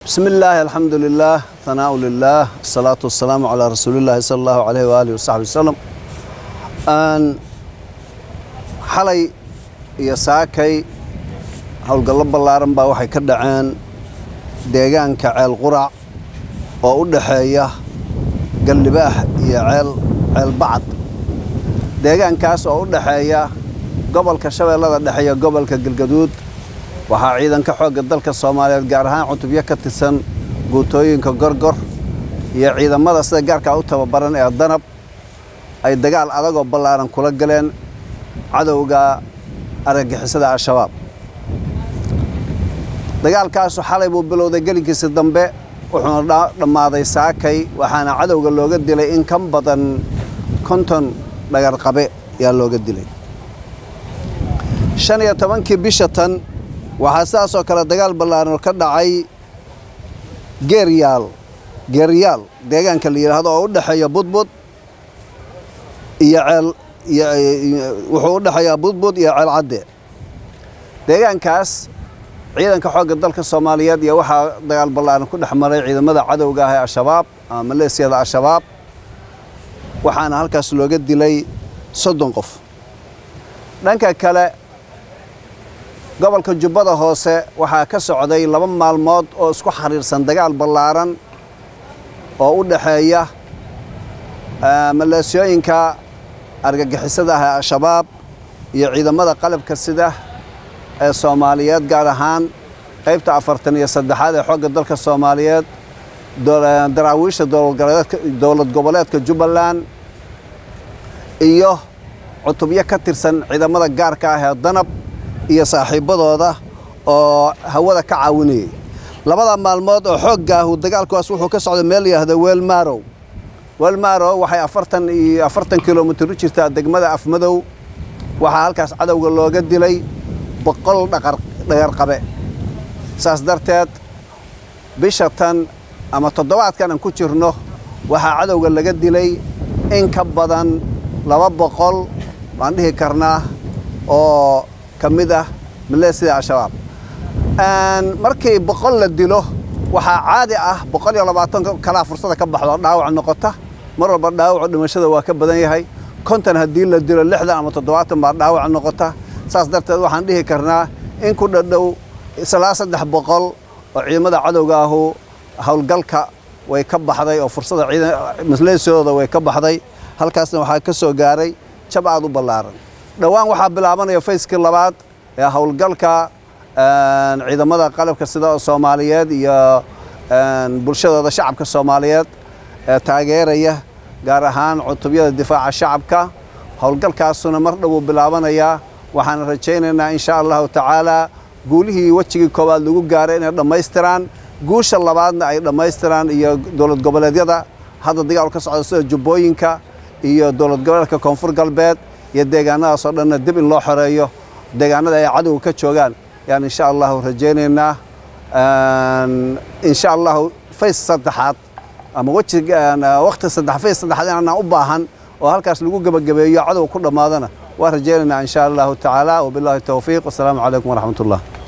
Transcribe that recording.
بسم الله الحمد لله ثناء لله الصلاة والسلام على رسول الله صلى الله عليه وآله وصحبه وسلم أن حلي iyo saakay howlgallo ballaaran baa waxay ka dhaceen deegaanka ceel qurac oo u dhaxeeya gallibaax iyo ceel ceel bacad deegaankaas oo u dhaxeeya gobolka shabeellada dhexe iyo gobolka galgaduud waxaa ciidanka xoogga dalka soomaaliyeed gaar ahaan cutubyo ka tirsan guutooyinka gorgor iyo ciidamada sida gaarkaa u tababaran ee danab ay dagaal adagoo ballaaran kula galeen cadowga argagixisada al-shabaab dagaalkaasu xalay buu bilowday gelinkiisa dambe wuxuuna dhammaaday saakay waxaana cadowga looga dilay in ka badan konton dhagarqabe yaa looga dilay shan iyo tobankii bisha tan waxaa sidaasoo kale dagaal ballaaran ka dhacay geeryaal geeryaal deegaanka la yidhaahdo oo u dhexeeya budbud iyo ceel wuxuu u dhexeeyaa budbud iyo ceel cadde deegaankaas ciidanka xoogga dalka soomaaliyeed iyo waxaa dagaal ballaaran ku dhex maray ciidamada cadowga ah ee al-shabaab ama maleesiyada al-shabaab waxaana halkaas looga dilay soddon qof dhanka kale gobolka jubbada hoose waxaa ka socday laba maalmood oo isku xiriirsan dagaal ballaaran oo u dhaxeeya maleesiyooyinka argagixisada ah ee al-shabaab iyo ciidamada qalabka sida ee soomaaliyeed gaar ahaan qaybta afartan iyo saddexaad ee xoogga dalka soomaaliyeed daraawiisha dowlad goboleedka jubbaland iyo cutubyo ka tirsan ciidamada gaarka ah ee danab iyo saaxiibbadooda oo hawada ka caawinayay labada maalmood oo xooggaahu dagaalkuwaas wuxuu ka socday meel yidhaahda weelmaarow weelmaarow waxay afartan iyo afartan kilomitir u jirtaa degmada afmadow waxaa halkaas cadowga looga dilay boqol dhagarqabe saas darteed bisha tan ama toddobaadkan aan ku jirno waxaa cadowga laga dilay in ka badan laba boqol baan dhihi karnaa oo ka mid ah maleesida al-shabaab markii boqol la dilo waxaa caadi ah boqol iyo labaatan kalaa fursada ka baxdo dhaawac noqota mar walba dhaawacu dhimashada waa ka badan yahay konton haddii la dilo lixdan ama toddobaatan baa dhaawac noqota saas darteed waxaan dhihi karnaa in ku dhadhow islaa saddex boqol oo ciidamada cadowga ahu howlgalka way ka baxday oo fursada maleesiyadooda way ka baxday halkaasna waxaa ka soo gaaray jab aad u ballaaran dhowaan waxaa bilaabanaya fayskii labaad ee howlgalka ciidamada qalabka sida soomaaliyeed iyo bulshadooda shacabka soomaaliyeed ee taageeraya gaar ahaan cutubyada difaaca shacabka howlgalkaasuna mar dhowuu bilaabanayaa waxaan rajaynaynaa in sha allahu tacaalaa guulihii wejigii koowaad lagu gaaray inay dhammaystiraan guusha labaadna ay dhammaystiraan iyo dowlad goboleedyada hadda dagaal ka socda sida jubbooyinka iyo dowlad goboleedka koonfur galbeed iyo deegaanadaas oo dhanna dib in loo xoreeyo deegaanada ay cadowga ka joogaan yaan insha allahu rajaynaynaa insha allahu fays saddexaad ama wejiga waqti saddex fays saddexaad inaan u baahan oo halkaas lagu gebagabeeyo cadowga ku dhammaadana waa rajaynaynaa insha allahu tacaala wabillahi towfiiq wasalaamu calaykum waraxmat ullah